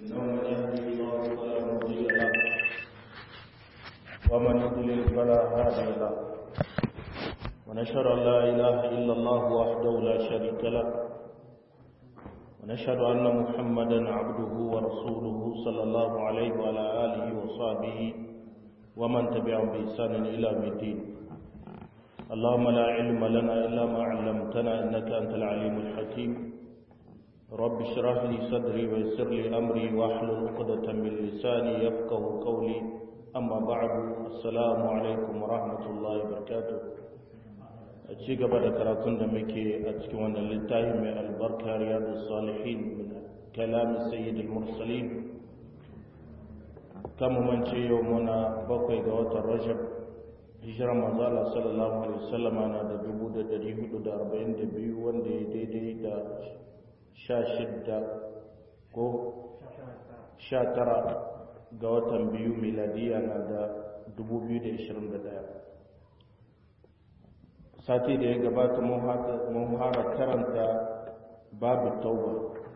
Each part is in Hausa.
إنه من يهدي الله فلا مضل له ومن يضلل فلا هادي له ونشهد أن لا إله إلا الله وحده لا شريك له ونشهد أن محمدا عبده ورسوله صلى الله عليه وعلى آله وصحبه ومن تبعهم بإحسان إلى يوم الدين اللهم لا علم لنا إلا ما علمتنا إنك أنت العليم الحكيم رب اشرح لي صدري ويسر لي أمري واحلل عقدة من لساني يفقه قولي أما بعد السلام عليكم ورحمة الله وبركاته a ci gaba da karatun da muke a cikin wannan littafi mai albarka riyadu salihin min kalami sayyidul mursalin kan mance yau muna bakwai ga watan rajab hijirar manzala sallallahu alaihi wasallam na da dubu da dari hudu da arba'in da biyu wanda ya daidai da sha shidda ko sha tara ga watan biyu miladiya na da dubu biyu da ishirin da daya sati da ya gabata mun fara karanta babu tauba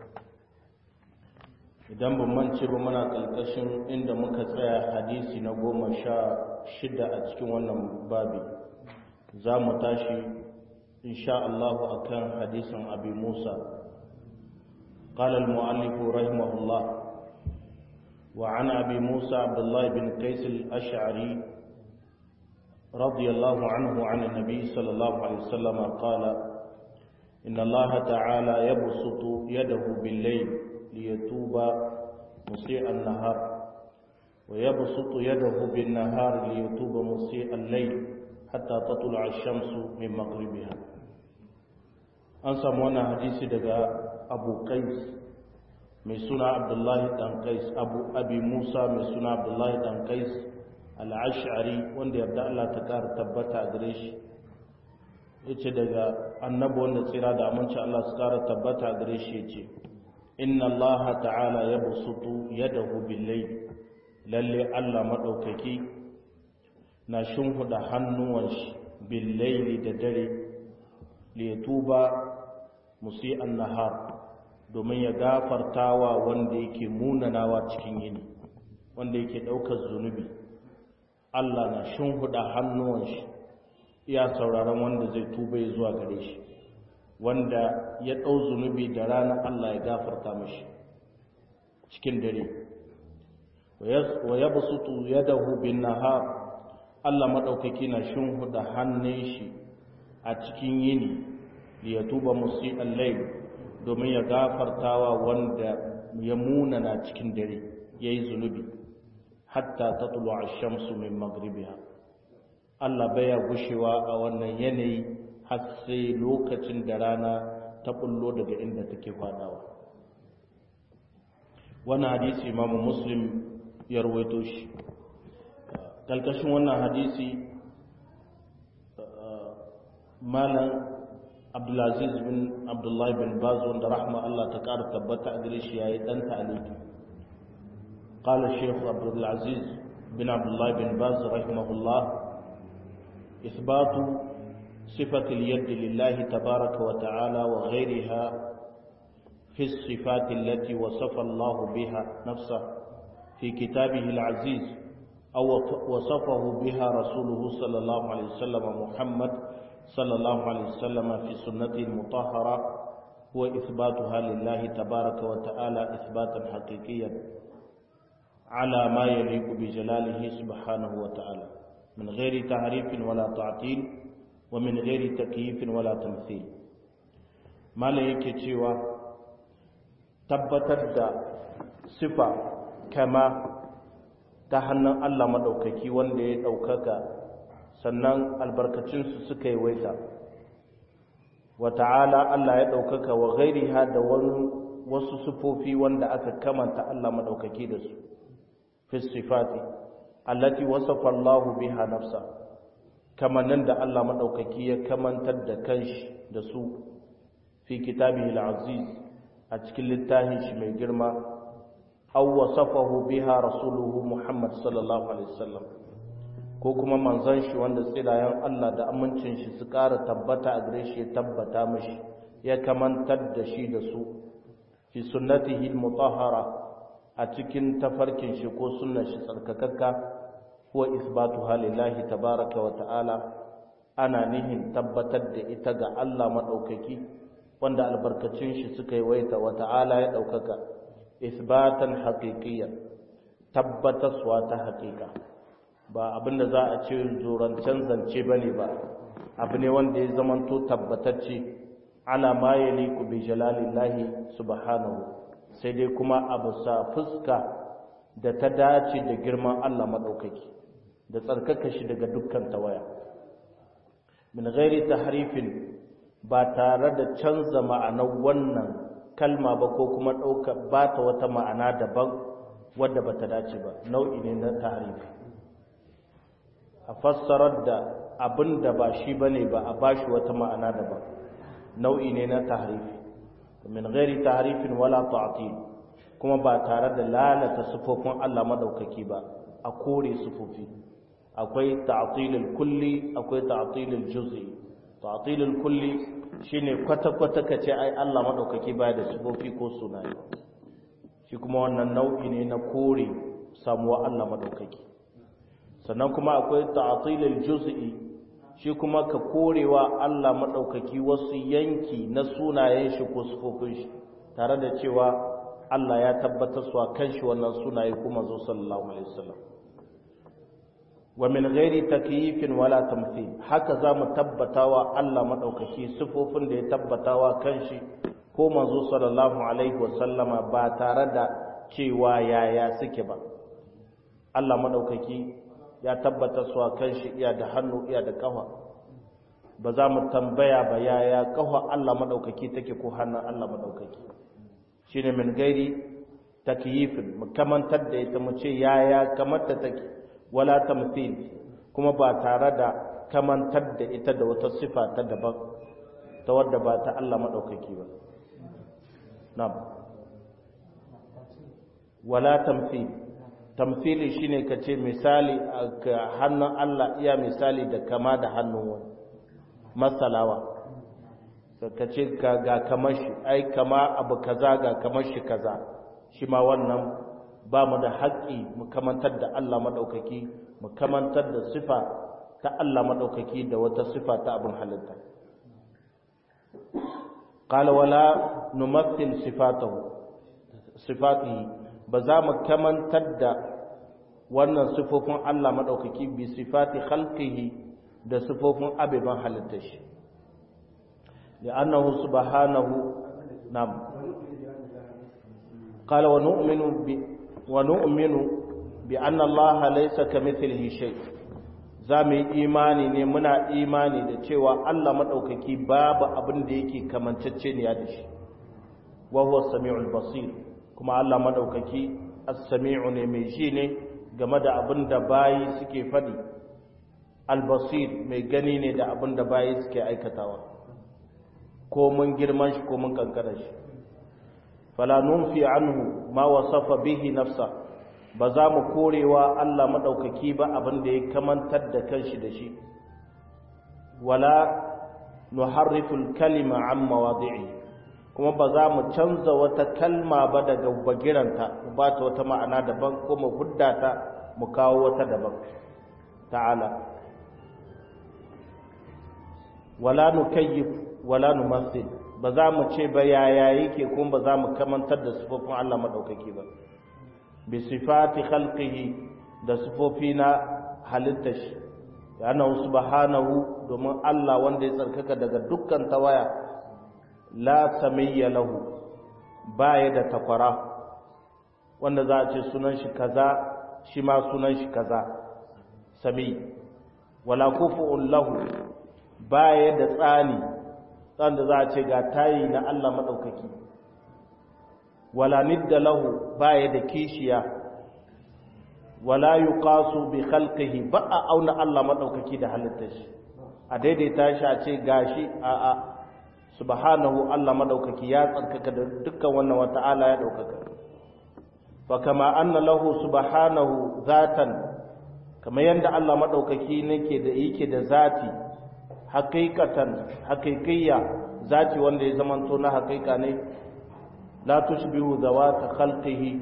idan ban mance ba muna ƙarƙashin inda muka tsaya hadisi na goma sha shida a cikin wannan babi za mu tashi insha Allah akan hadisin abi Musa قال المؤلف رحمه الله وعن أبي موسى عبد الله بن قيس الأشعري رضي الله عنه عن النبي صلى الله عليه وسلم قال إن الله تعالى يبسط يده بالليل ليتوب مسيء النهار ويبسط يده بالنهار ليتوب مسيء الليل حتى تطلع الشمس من مغربها أنسى مونا حديثي دقاء أبو قيس mai suna abdullahi dan qais abu abi musa mai suna abdullahi dan qais al'ashari wanda yarda Allah ta ƙara tabbata a gare shi ya ce daga annabi wanda tsira da aminci Allah su ƙara tabbata a gare shi ya ce inna Allah ta'ala ya busutu yadahu billai lalle Allah maɗaukaki na shimfiɗa hannuwan shi billaili da dare tuba musi nahar domin ya gafartawa wanda yake munanawa cikin yini wanda yake ɗaukar zunubi Allah na shimfiɗa hannuwan shi iya sauraron wanda zai tuba ya zuwa gare shi wanda ya ɗau zunubi da rana Allah ya gafarta mashi cikin dare wa ya basutu ya dahu bin nahar Allah maɗaukaki na shimfiɗa hannun shi a cikin yini ya tuba musi allai domin ya gafartawa wanda ya munana cikin dare ya yi zunubi hatta ta tulo a shamsu min magribiya Allah baya gushewa a wannan yanayi har sai lokacin da rana ta bullo daga inda take fadawa wannan hadisi imamu muslim ya rawaito shi kalkashin wannan hadisi malam abdulaziz bin abdullahi bin baz wanda rahma Allah ta ƙara tabbata a gare shi yayi dan ta'aliki قال الشيخ عبد العزيز بن عبد الله بن باز رحمه الله إثبات صفة اليد لله تبارك وتعالى وغيرها في الصفات التي وصف الله بها نفسه في كتابه العزيز أو وصفه بها رسوله صلى الله عليه وسلم محمد صلى الله عليه وسلم في سنته المطهرة هو إثباتها لله تبارك وتعالى إثباتا حقيقيا على ما يليق بجلاله سبحانه وتعالى من غير تعريف ولا تعطيل ومن غير تكييف ولا تمثيل ما yake cewa tabbatar da sifa kama ta hannun Allah maɗaukaki wanda ya ɗaukaka sannan albarkacinsu suka yi waita wa ta'ala Allah ya ɗaukaka wa gairiha da wasu sifofi wanda aka kamanta Allah maɗaukaki da su fi sifati allati wasafa Allah biha nafsa kamannin da Allah madaukaki ya kamantar da kanshi da su fi kitabihi al-aziz a cikin littafin shi mai girma aw wasafahu biha rasuluhu Muhammad sallallahu alaihi wasallam ko kuma manzon shi wanda tsirayen Allah da amincin shi su ƙara tabbata a gare shi ya tabbata mishi ya kamantar da shi da su fi sunnatihi al-mutahhara a cikin tafarkin shi ko sunnar shi tsarkakakka huwa isbatu halillahi tabaraka wa ta'ala ana nihin tabbatar da ita ga Allah maɗaukaki wanda albarkacin shi suka yi waita wa ta'ala ya ɗaukaka isbatan haƙiƙiyar tabbataswa ta haƙiƙa ba abinda za a ce zorancen zance ba ne ba abu ne wanda ya zamanto tabbatacce ala ma ya liku bi jalalillahi subhanahu sai dai kuma abu sa fuska da ta dace da girman Allah maɗaukaki da tsarkaka shi daga dukkan tawaya min ghairi tahrifin ba tare da canza ma'anar wannan kalma ba ko kuma ɗauka ba ta wata ma'ana daban wadda ba ta dace ba nau'i ne na tahrifi a fassarar da abin da ba shi ba ne ba a ba shi wata ma'ana daban nau'i ne na tahrifi min ghairi tahrifin wala ta'til kuma ba tare da lalata sifofin Allah madaukaki ba a kore sifofi akwai ta'tilul kulli akwai ta'tilul juz'i ta'tilul kulli shine kwata kwata kace ai Allah madaukaki baya da sifofi ko sunaye shi kuma wannan nau'i ne na kore samuwa Allah madaukaki sannan kuma akwai ta'tilul juz'i shi kuma ka korewa Allah madaukaki wasu yanki na sunayen shi ko sifofin shi tare da cewa Allah ya tabbatar su a kan shi wannan sunaye kuma zo sallallahu alaihi wasallam wa min ghairi takyifin wala tamthil haka zamu tabbatawa Allah madaukaki sifofin da ya tabbatawa kanshi ko manzo sallallahu alaihi wasallama ba tare da cewa yaya suke ba Allah madaukaki ya tabbata su a kanshi iya da hannu iya da kafa ba za mu tambaya ba yaya kafa Allah madaukaki take ko hannun Allah madaukaki shine min gairi takyifin mu kamantar da ita mu ce yaya kamar ta take wala tamthil kuma ba tare da kamantar da ita da wata sifa ta daban ta wadda ba ta Allah madaukaki ba na'am wala tamthil tamthili shine kace misali ga hannun Allah iya misali da kama da hannun wani masalawa kace ga kamar shi ai kama abu kaza ga kamar shi kaza shi ma wannan ba mu da haƙƙi mu kamantar da Allah maɗaukaki mu kamantar da sifa ta Allah maɗaukaki da wata sifa ta abin halitta qala wala numathil sifatahu sifatihi ba za mu kamantar da wannan sifofin Allah maɗaukaki bi sifati khalqihi da sifofin abiban halittar shi li'annahu subhanahu nam qala wa nu'minu bi ونؤمن بأن الله ليس كمثله شيء zamu yi imani ne muna imani da cewa Allah madaukaki babu abin da yake kamancacce ne da shi wa huwa samiul basir kuma Allah madaukaki as-sami'u ne mai ji ne game da abin da bayi suke fadi al-basir mai gani ne da abin da bayi suke aikatawa ko mun girman shi ko mun kankara shi fala nunfi anhu ma wasafa bihi nafsa ba za mu korewa Allah madaukaki ba abin da ya kamantar da kanshi da shi wala nuharriful kalima an mawadi'i kuma ba za mu canza wata kalma ba daga bagiranta ba ta wata ma'ana daban ko mu hudda ta mu kawo wata daban ta'ala wala nukayyif wala numassil ba za mu ce ba yaya yake kuma ba za mu kamantar da sifofin Allah maɗaukaki ba bi sifati khalqihi da sifofi na halitta shi yana subhanahu domin Allah wanda ya tsarkaka daga dukkan tawaya la samiyya lahu baya da takwara wanda za a ce sunan shi kaza shi ma sunan shi kaza sami wala kufu'un lahu baya da tsani da za a ce ga tayi na Allah maɗaukaki wala nidda lahu baya da kishiya wala yuqasu bi khalqihi ba a auna Allah maɗaukaki da halittar shi a daidaita shi a ce gashi a a subhanahu Allah maɗaukaki ya tsarkaka da dukkan wannan wata'ala ya ɗaukaka fa kama anna lahu subhanahu zatan kamar yadda Allah maɗaukaki nake da yake da zati haqiqatan haqiqiyya zati wanda ya zamanto na haqiqa ne la tushbihu zawata khalqihi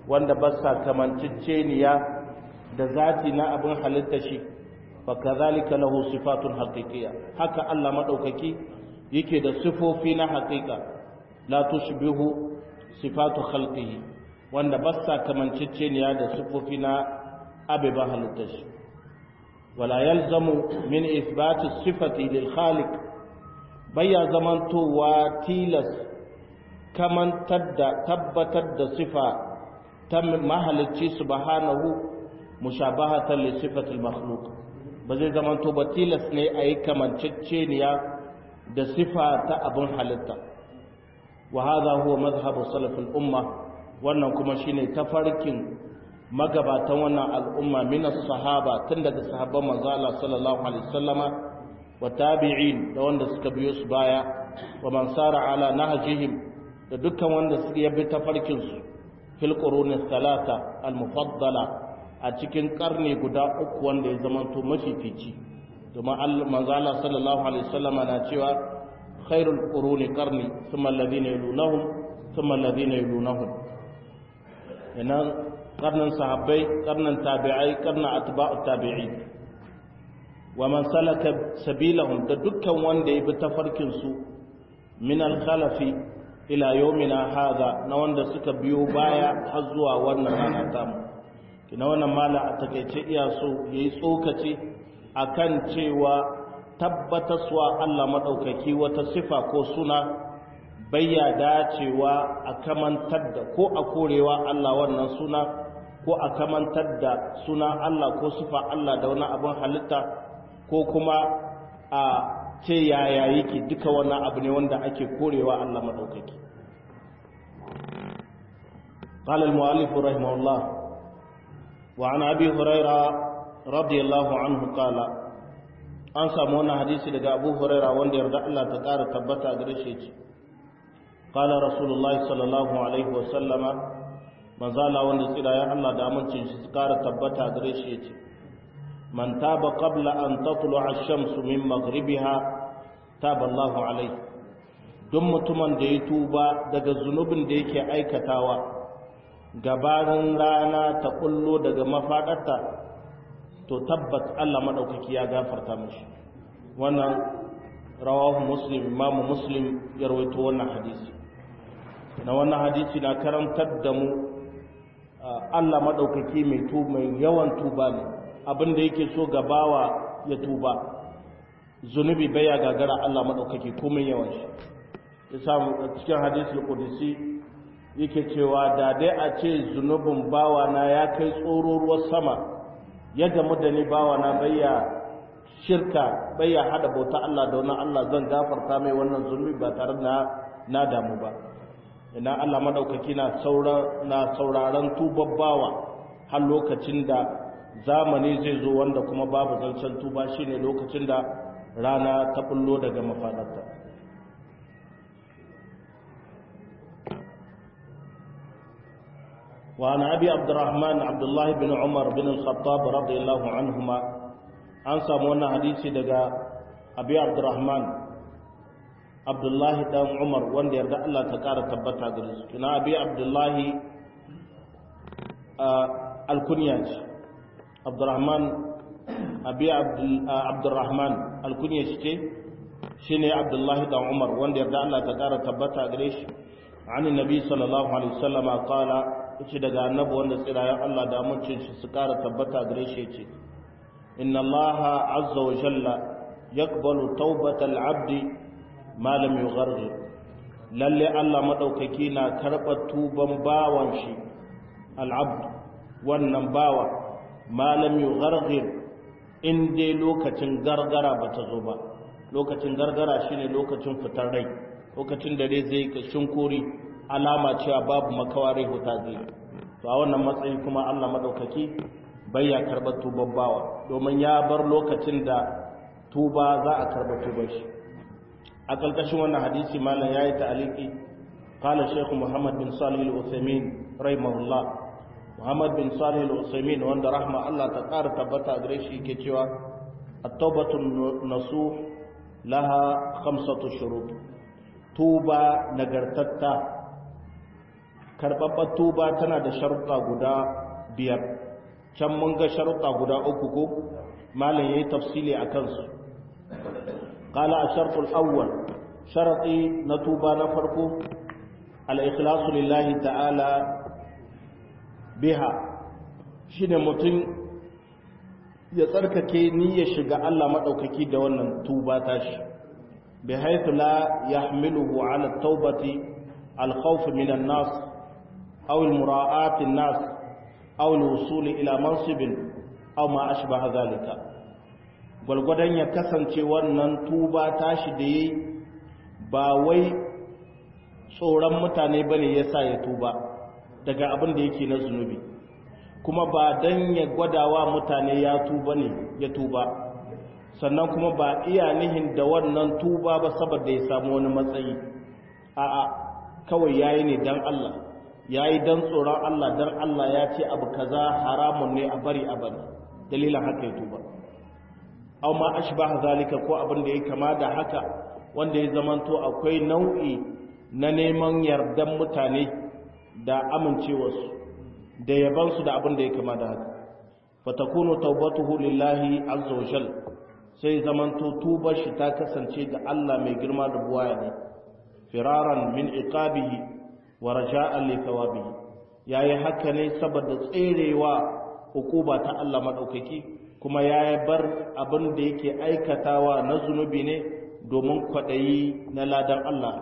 wanda ba sa kamanceceniya da zati na abin halitta shi fa kazalika lahu sifatun haqiqiyya haka Allah madaukaki yake da sifofi na haqiqa la tushbihu sifatu khalqihi wanda ba sa kamanceceniya da sifofi na abiban halitta shi wala yalzamu min ithbati sifati lil khaliq baya zamantowa tilas kamantar da tabbatar da sifa ta mahalicci subhanahu mushabahatan li sifatil makhluq ba zai zamanto ba tilas ne a yi kamanceceniya da sifa ta abin halitta wa hadha huwa mazhabu salafil umma wannan kuma shine tafarkin magabatan wannan al'umma min sahaba tun daga sahabban manzo Allah sallallahu alaihi wasallama wa tabi'in da wanda suka biyo su baya wa man sara ala nahjihim da dukkan wanda suka yabi tafarkin su fil quruni salata al mufaddala a cikin karni guda uku wanda ya zamanto mafifici domin manzo Allah sallallahu alaihi wasallama na cewa khairul quruni qarni thumma alladhina yalunahum thumma alladhina yalunahum ina karnin sahabbai karnin tabi'ai karnin atba'ut tabi'in wa man salaka sabilahum da dukkan wanda ya bi tafarkin su min al-khalafi ila yawmina hadha na wanda suka biyo baya har zuwa wannan rana tamu kina wannan mala a takeice iya so yayi tsokaci akan cewa tabbataswa Allah madaukaki wata sifa ko suna bayya dacewa a kamantar da ko a korewa Allah wannan suna ko a kamantar da suna Allah ko sifa Allah da wani abin halitta ko kuma a ce yaya yake duka wannan abu ne wanda ake korewa Allah madaukaki قال المؤلف رحمه الله وعن أبي هريرة رضي الله عنه قال an samu wannan hadisi daga Abu Huraira wanda yarda Allah ta ƙara tabbata a gare shi ce qala rasulullahi sallallahu alaihi wa sallama manzala wanda tsira ya Allah da amincin shi su ƙara tabbata a gare shi yace man taba qabla an tatlu'a ash-shamsu min maghribiha taba Allahu alaihi duk mutumin da ya tuba daga zunubin da yake aikatawa gabanin rana ta kullo daga mafadarta to tabbat Allah madaukaki ya gafarta mishi wannan rawahu muslim imamu muslim ya rawaito wannan hadisi na wannan hadisi na karantar da mu Allah madaukaki mai tuba mai yawan tuba ne abinda yake so gabawa ya tuba zunubi baya gagara Allah madaukaki komai yawan shi yasa cikin hadisul qudsi yake cewa da dai a ce zunubin bawa na ya kai tsoro ruwan sama ya gamu da ni bawa na bayya shirka bayya hada bauta Allah da wannan Allah zan gafarta mai wannan zunubi ba tare da na damu ba ina Allah madaukaki na saura na sauraron tubabbawa har lokacin da zamani zai zo wanda kuma babu zancen tuba shine lokacin da rana ta bullo daga mafadarta وعن أبي عبد الرحمن عبد الله بن عمر بن الخطاب رضي الله عنهما an samu wannan hadisi daga abi abdurrahman abdullahi dan umar wanda yarda Allah ta kara tabbata gare su kina abi abdullahi alkunya ce abdurrahman abi abdurrahman alkunya shi ce shine abdullahi dan umar wanda yarda Allah ta kara tabbata gare shi an nabi sallallahu alaihi wasallama qala yace daga annabi wanda tsirayen Allah da amincin shi su kara tabbata gare shi yace inna Allah azza wa jalla yaqbalu tawbatal abdi ma lam yughargir lalle Allah madaukaki na karɓar tuban bawan shi al-abd wannan bawa ma lam yughargir in dai lokacin gargara bata zo ba lokacin gargara shine lokacin fitar rai lokacin da dai zai kashin kori alama cewa babu makawari huta zai to a wannan matsayi kuma Allah madaukaki bai ya karɓar tuban bawa domin ya bar lokacin da tuba za a karɓar tuban shi a ƙarƙashin wannan hadisi malam ya yi ta'aliki qala shaykh muhammad bin salih al-uthaymin rahimahullah muhammad bin salih al-uthaymin wanda rahma Allah ta ƙara tabbata a gare shi yake cewa at-taubatu nasuh laha khamsatu shurut tuba nagartatta karɓaɓɓar tuba tana da sharuɗa guda biyar can mun ga sharuɗa guda uku ko malam ya yi tafsili a kansu ƙala a sharɗul awwal sharaɗi na tuba na farko al'ikhlasu lillahi ta'ala biha shi ne mutum ya tsarkake niyyar shiga Allah maɗaukaki da wannan tuba tashi bi haithu la yahmiluhu ala taubati al-khawf min an-nas aw al-mura'at an-nas aw al-wusul ila mansibin aw ma ashbaha zalika gulgudan ya kasance wannan tuba tashi da yi ba wai tsoron mutane bane yasa ya tuba daga abin da yake na zunubi kuma ba dan ya gwadawa mutane ya tuba ne ya tuba sannan kuma ba iya nihin da wannan tuba ba saboda ya samu wani matsayi a'a kawai yayi ne dan Allah yayi dan tsoron Allah dan Allah ya ce abu kaza haramun ne a bari a bari dalilin haka ya tuba aw ma ashbah zalika ko abin da ya kama da haka wanda ya zamanto akwai nau'i na neman yardan mutane da amincewarsu da yabansu da abin da ya kama da haka fatakunu taubatuhu lillahi azza wajal sai zamanto tubar shi ta kasance da Allah mai girma da buwaya ne firaran min iqabihi wa raja'an li thawabihi yayi haka ne saboda tserewa hukuma ta Allah madaukaki kuma yayi bar abin da yake aikatawa na zunubi ne domin kwadayi na ladan Allah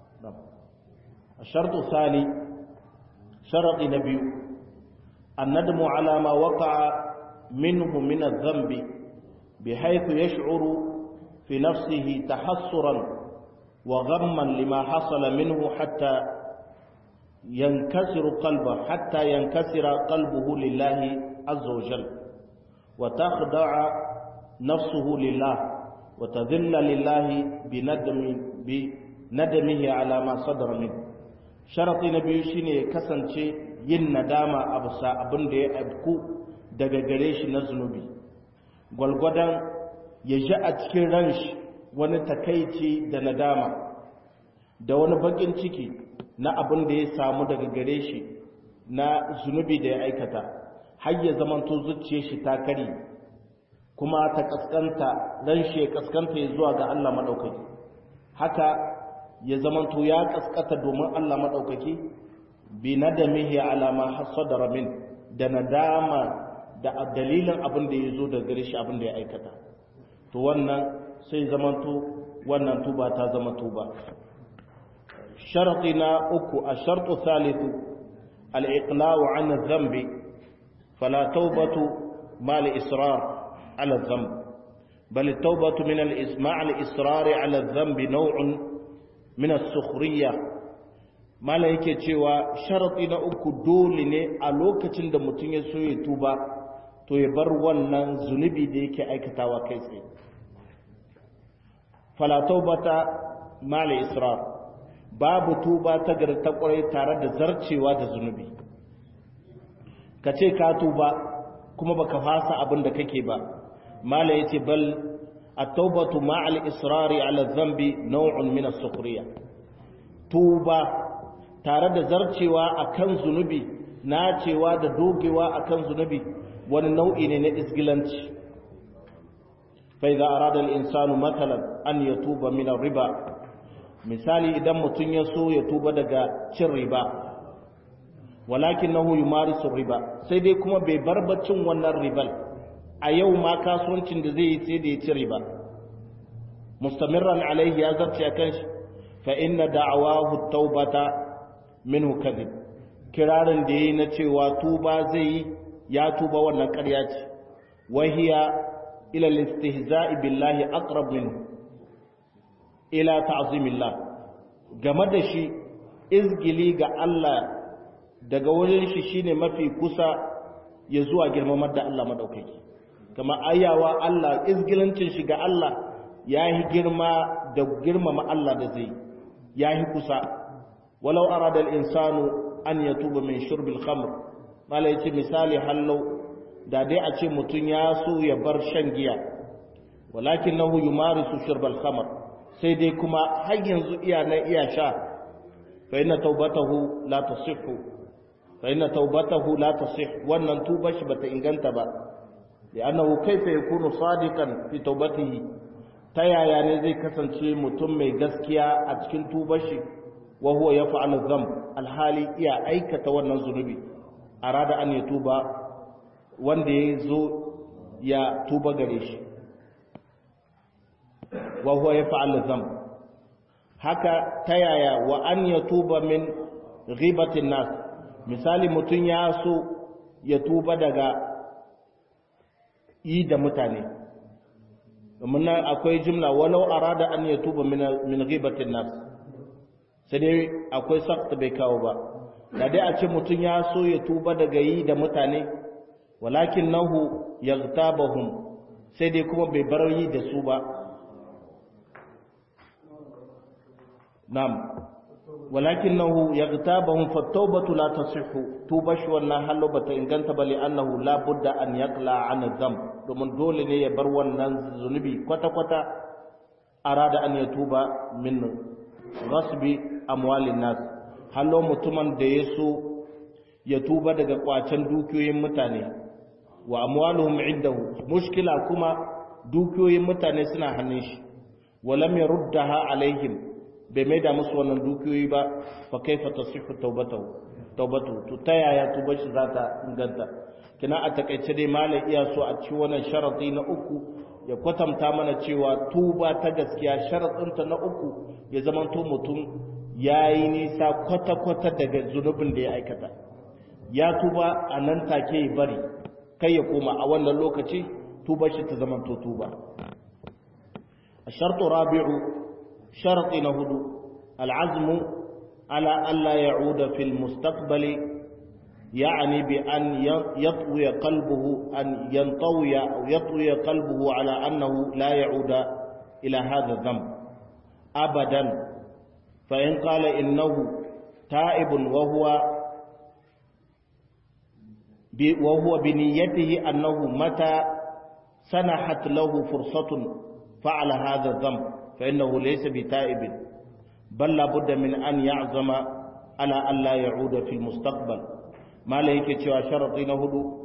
الشرط الثاني شرط نبي الندم على ما وقع منه من الذنب بحيث يشعر في نفسه تحسرا وغما لما حصل منه حتى ينكسر قلبه حتى ينكسر قلبه لله عز وجل وتخضع نفسه لله وتذل لله بندم بندمه على ما صدر منه شرط نبي شيني كسنشي yin nadama a bisa abin da ya abku daga gare shi na zunubi gwalgwadon ya ji a cikin ran shi wani takaici da nadama da wani bakin ciki na abin da ya samu daga gare shi na zunubi da ya aikata har ya zamanto zuciya shi ta kari kuma ta kaskanta ran shi ya kaskanta ya zuwa ga Allah maɗaukaki haka ya zamanto ya kaskata domin Allah maɗaukaki bi nadamihi ala ma hasadara min da nadama da dalilin abin da ya zo da gare shi abin da ya aikata to wannan sai zamanto wannan tuba ta zama tuba sharti na uku a shartu thalithu al-iqla'u 'an adh-dhanbi fala tawbatu ma al-israr 'ala adh-dhanb bal at-tawbatu min al-isma' al-israr 'ala adh-dhanbi naw'un min as-sukhriyah mala yake cewa sharaɗi na uku dole ne a lokacin da mutum ya so ya tuba to ya bar wannan zunubi da yake aikatawa kai tsaye falatau bata mala israr babu tuba ta gari ta kwarai tare da zarcewa da zunubi ka ce ka tuba kuma baka fasa abin da kake ba mala yace bal at-taubatu ma'al israri ala dhanbi naw'un min as-sukhriya tuba tare da zarcewa akan zunubi nacewa da dogewa akan zunubi wani nau'i ne na isgilanci fa idza arada al-insanu mathalan an yatuba min riba misali idan mutum ya so ya tuba daga cin riba walakinahu yumarisu riba sai dai kuma bai bar baccin wannan ribal a yau ma kasuwancin da zai yi sai da ya ci riba mustamirran alaihi ya zarce akan shi fa inna da'awahu taubata minhu kadhib kirarin da yayi na cewa tuba zai yi ya tuba wannan ƙarya ce wahiya ila al-istihza'i billahi aqrab minhu ila ta'zimillah game da shi izgili ga Allah daga wurin shi shine mafi kusa ya zuwa girmamar da Allah madaukaki kama ayawa Allah izgilancin shi ga Allah yayi girma da girmama Allah da zai yayi kusa walau arada al-insanu an yatuba min shurbil khamr mala yace misali hallau da dai a ce mutun ya so ya bar shan giya walakinahu yumarisu shurbal khamr sai dai kuma har yanzu iya na iya sha fa inna taubatahu la tasihhu fa inna taubatahu la tasih wannan tubar shi bata inganta ba li'annahu kayfa yakunu sadiqan fi taubatihi ta yaya ne zai kasance mutum mai gaskiya a cikin tubar shi wa huwa yaf'alu dhanb alhali iya aikata wannan zunubi arada an ya tuba wanda ya zo ya tuba gare shi wa huwa yaf'alu dhanb haka ta yaya wa an ya tuba min ghibatin nas misali mutum ya so ya tuba daga yi da mutane domin nan akwai jimla walau arada an ya tuba min ghibatin nas sai dai akwai sakta bai kawo ba da dai a ce mutum ya so ya tuba daga yi da mutane walakin nahu yaghtabahum sai dai kuma bai bar yi da su ba na'am ولكنه يغتابهم فالتوبة لا تصح توبش wannan hallo bata inganta bali annahu la budda an yaqla an dhanb domin dole ne ya bar wannan zunubi kwata kwata arada an ya tuba min ghasbi amwalin nas hallo mutumin da ya so ya tuba daga kwacen dukiyoyin mutane wa amwaluhum indahu mushkila kuma dukiyoyin mutane suna hannun shi walam yaruddaha alaihim bai maida musu wannan dukiyoyi ba fa kaifa tasihu tawbatahu tawbatu to ta yaya tubar shi za ta inganta kina a takaice dai malai iya so a ci wannan sharadi na uku ya kwatanta mana cewa tuba ta gaskiya sharadinta na uku ya zamanto mutum yayi nisa kwata kwata daga zunubin da ya aikata ya tuba a nan take ya bari kai ya koma a wannan lokaci tubar shi ta zamanto tuba الشرط الرابع شرط نهدو العزم على ألا يعود في المستقبل يعني بأن يطوي قلبه أن ينطوي أو يطوي قلبه على أنه لا يعود إلى هذا الذنب أبدا فإن قال إنه تائب وهو وهو بنيته أنه متى سنحت له فرصة فعل هذا الذنب فإنه ليس بتائب بل لابد من أن يعزم على أن لا يعود في المستقبل ما لهيك cewa sharadi na hudu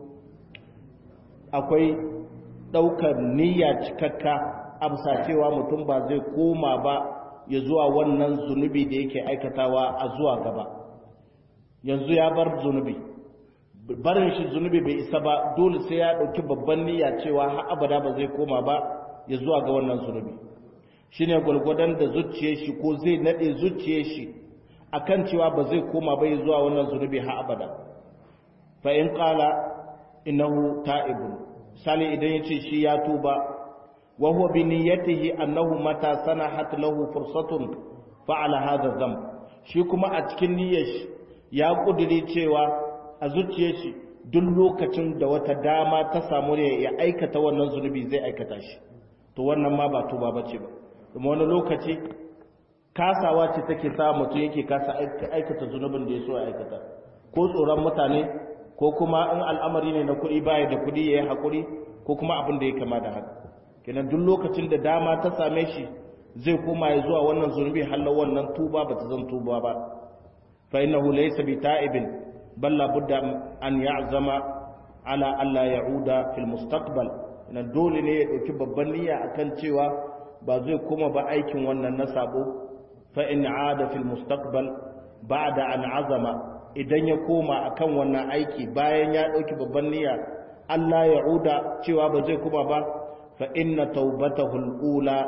akwai daukar niyya cikakka amsa cewa mutum ba zai koma ba ya zuwa wannan zunubi da yake aikatawa a zuwa gaba yanzu ya bar zunubi barin shi zunubi bai isa ba dole sai ya dauki babban niyya cewa har abada ba zai koma ba ya zuwa ga wannan zunubi shine gwargwadon da zuciyar shi ko zai nade zuciyar shi akan cewa ba zai koma bai zuwa wannan zunubi har abada fa in qala innahu ta'ibun sali idan yace shi ya tuba wa huwa bi niyyatihi annahu mata sanahat lahu fursatun fa'ala hadha dhanb shi kuma a cikin niyyar shi ya kudiri cewa a zuciyar shi duk lokacin da wata dama ta samu ne ya aikata wannan zunubi zai aikata shi to wannan ma ba tuba bace ba kuma wani lokaci kasawa ce take sa mutum yake kasa aikata zunubin da ya so ya aikata ko tsoron mutane ko kuma in al'amari ne na kuɗi baya da kuɗi ya yi haƙuri ko kuma abin da ya kama da haka kenan duk lokacin da dama ta same shi zai koma ya zuwa wannan zunubi hallar wannan tuba ba ta zan tuba ba fa innahu laysa bi ta'ibin bal la budda an ya'zama ala alla ya'uda fil mustaqbal ina dole ne ya dauki babban niyya akan cewa ba zai koma ba aikin wannan na sabo fa in aada fil mustaqbal ba'da an azama idan ya koma akan wannan aiki bayan ya dauki babban niyya Allah ya uda cewa ba zai koma ba fa inna taubatahu al-ula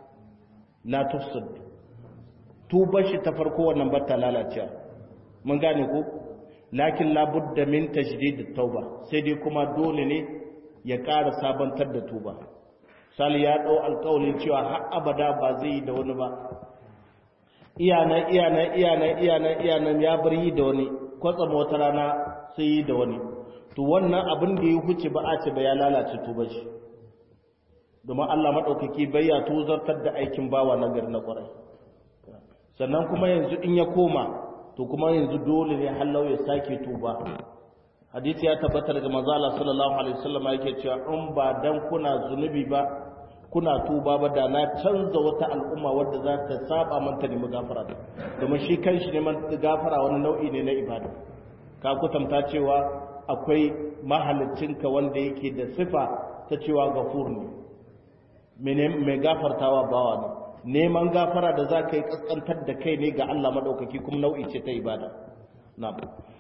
la tufsid tubar shi ta farko wannan ba ta lalacewa mun gane ko lakin la budda min tajdid at-tauba sai dai kuma dole ne ya ƙara sabantar da tuba sali ya dau alƙawarin cewa har abada ba zai yi da wani ba iyana iyana iyana iyana iyana ya bar yi da wani kwatsam wata rana sai yi da wani to wannan abin da ya huce ba a ce ba ya lalace tuba shi domin Allah maɗaukaki bai ya tozartar da aikin bawa na gari na ƙwarai sannan kuma yanzu in ya koma to kuma yanzu dole ne hallau ya sake tuba hadisi ya tabbatar daga manzo Allah sallallahu alaihi wasallam yake cewa in ba dan kuna zunubi ba kuna tuba ba da na canza wata al'umma wadda za ta saba manta nemi gafara domin shi kanshi neman gafara wani nau'i ne na ibada ka kutanta cewa akwai mahalicinka wanda yake da sifa ta cewa gafur ne mai gafartawa bawa ne neman gafara da za ka yi kaskantar da kai ne ga Allah maɗaukaki kuma nau'i ce ta ibada na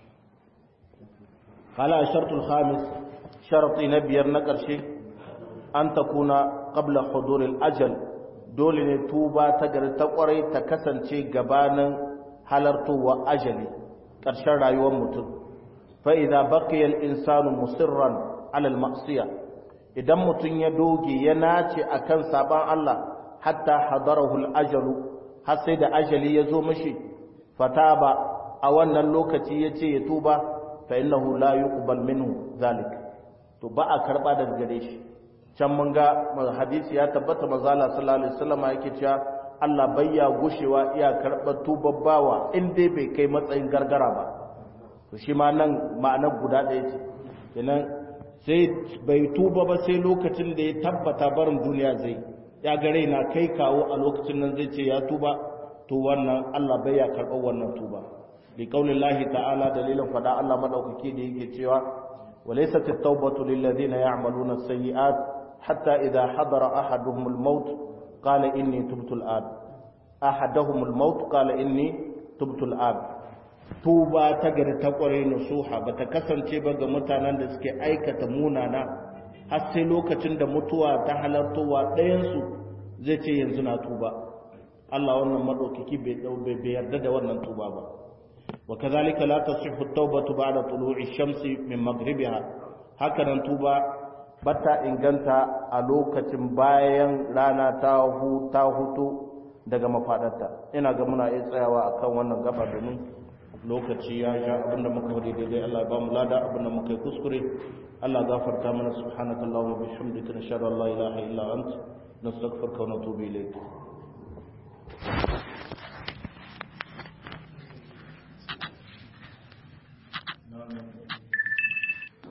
hala shartul khamis sharti na biyar na ƙarshe an ta kuna qabla huduril ajal dole ne tuba ta gari ta ƙwarai ta kasance gabanin halartowa ajali ƙarshen rayuwar mutum fa idza baqiya al insanu musirran ala al ma'siyah idan mutum ya doge ya nace akan saban Allah hatta hadarahu al-ajalu har sai da ajali ya zo mishi fataba a wannan lokaci yace ya tuba fa innahu la yuqbal minhu zalik to ba a karba daga gare shi can mun ga hadisi ya tabbata manzala sallallahu alaihi wasallam yake cewa Allah bayya gushewa iya karɓar tubabbawa in dai bai kai matsayin gargara ba to shi ma nan ma'anar guda ɗaya ce kenan sai bai tuba ba sai lokacin da ya tabbata barin duniya zai ya ga raina kai kawo a lokacin nan zai ce ya tuba to wannan Allah bai ya karɓar wannan tuba li qaulillahi ta'ala dalilin fada Allah madaukake da yake cewa walaysat at-taubatu lil ladina ya'maluna as-sayyi'at hatta idha hadara ahaduhum al-maut qala inni tubtu al-an ahaduhum al-maut qala inni tubtu al-an tuba ta gari ta kware nasuha ba ta kasance ba ga mutanen da suke aikata munana har sai lokacin da mutuwa ta halartowa ɗayansu zai ce yanzu na tuba Allah wannan maɗaukaki bai yarda da wannan tuba ba wa kazalika la tasihhu at-taubatu ba'da tulu'i shamsi min maghribiha haka nan tuba bata inganta a lokacin bayan rana ta hu ta hutu daga mafadarta ina ga muna iya tsayawa akan wannan gaba domin lokaci ya sha abinda muka faɗi daidai Allah ba mu lada abinda muka yi kuskure Allah gafarta mana subhanakallahumma bihamdika nashhadu an la ilaha illa anta nastaghfiruka wa natubu ilayk